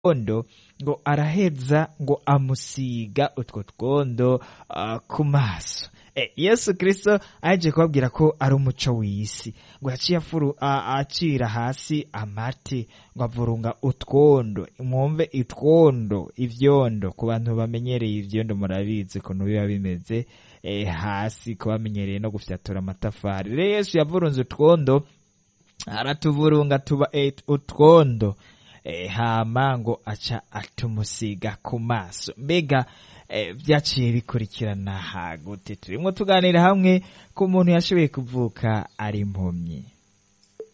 twondo ngo araheza ngo amusiga utwo twondo uh, ku maso e, yesu kristo aje kubabwira ko ari umuco w'isi ngo yaciye afuru acira hasi amate ngo avurunga utwondo mwumve itwondo ivyondo ku bantu bamenyereye ivyondo murabizi ukuntu biba bimeze e, hasi ku bamenyereye no gufyatura amatafari rero yesu yavurunze utwondo aratuvurunga tuba e, utwondo e, hama ngo aca atumusiga ku maso mbega e, vyaciye bikurikirana hagute turimwo tuganira hamwe ku muntu yashoboye kuvuka ari impumyi